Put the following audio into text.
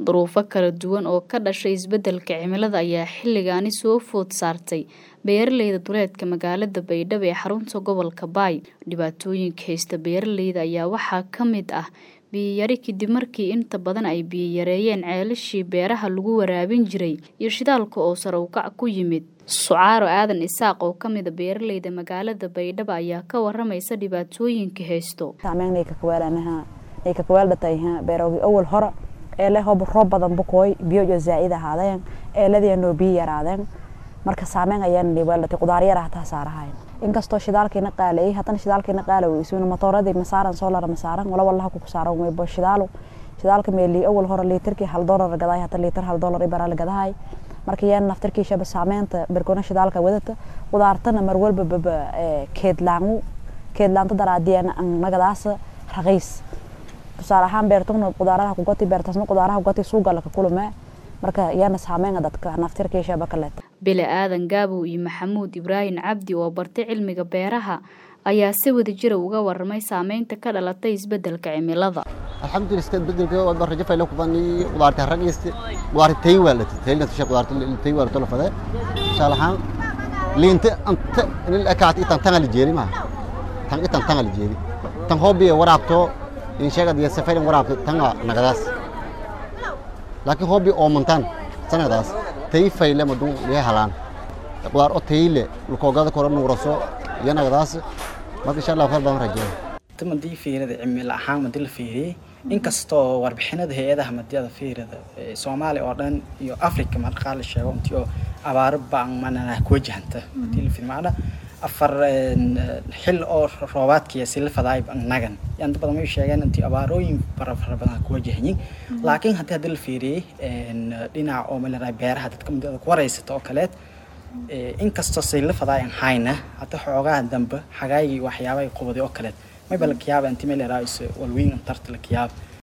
duruufo kala duwan oo ka dhashay isbeddelka cimilada ayaa xilligaani soo food saartay beeraleyda duleedka magaalada baydhabo ee xarunta gobolka baay dhibaatooyinka haysta beeraleyda ayaa waxaa ka mid ah biyiyari kadib markii inta badan ay biyo yareeyeen ceelashii beeraha lagu waraabin jiray iyo shidaalka oo sare ukac ku yimid sucaaro aadan isaaq oo ka mida beeraleyda magaalada baydhabo ayaa ka waramaysa dhibaatooyinka haysto beerowgii awal hore eele hob roob badan bukooy biyo zaaid ahaadeen eeladiinoo biyo yaraadeen marka saameyn ayaan dhibaatay qudaar yar hataa saarahayn inkastoo shidaalkiina qaalay haddana shidaalkiina qaala weysuuna matooradii masaaran soolar masaaran wala wallaha ku saaran weybo shidaalo shidaalka meeli awal hore liitarkii hal doolar gadahay hata liitar hal doolar ibara la gadahay marka yaan naftarkiishaba saameynta berkona shidaalka wadata qudaartana mar walba baba keedlaangu keedlaanta daraadiyana nagadaas raqiis tusaale ahaan beertuna qudaaraha kugati beertaasna qudaaraha kugati suuga laka kulme marka yaana saameynga dadka naftirkiishaba kaleeta bile aadan gaabow iyo maxamuud ibraahim cabdi oo bartay cilmiga beeraha ayaa si wada jira uga waramay saameynta ka dhalatay isbedelka cimilada alxamdulillah iska bedelka waa rajo faylo ku bani qudaarta ragiste qudaarta tay waa la tay la tashay qudaarta tay waa la fada insha Allah liinta anta in la akaat itan tan la jeeri ma tan itan tan la jeeri tan hobby waraabto in sheegad iyo safar waraabto tan nagadaas laakiin hobby oo mantan sanadaas tay fayle madu lee halaan qudaar oo tayle lukogada koro nuuraso iyo nagadaas marka insha Allah baan rajeeyo madii fiirada cimilo ahaan madii la fiiriyey inkastoo warbixinada hay-adaha madiyada fiirada soomaaliya oo dhan iyo africa marqaa la sheego intii oo abaaro baan manana ku wajahanta madii la fiiriyo macna afar xil oo roobaadkiya sila fadaay nagan yanda badan way sheegeen intii abaarooyin fara fara badan ku wajahayin laakiin haddii haddii la fiiriyey dhinaca oo malera beeraha dadka mudada ku waraysata oo kaleed inkastoo sila fadaay aan hayna hadda xoogaha dambe xagaagii waxyaaba ay qubaday oo kaleed mayba la kiyaaba inti meel yaraays walweyn antarta la kiyaaba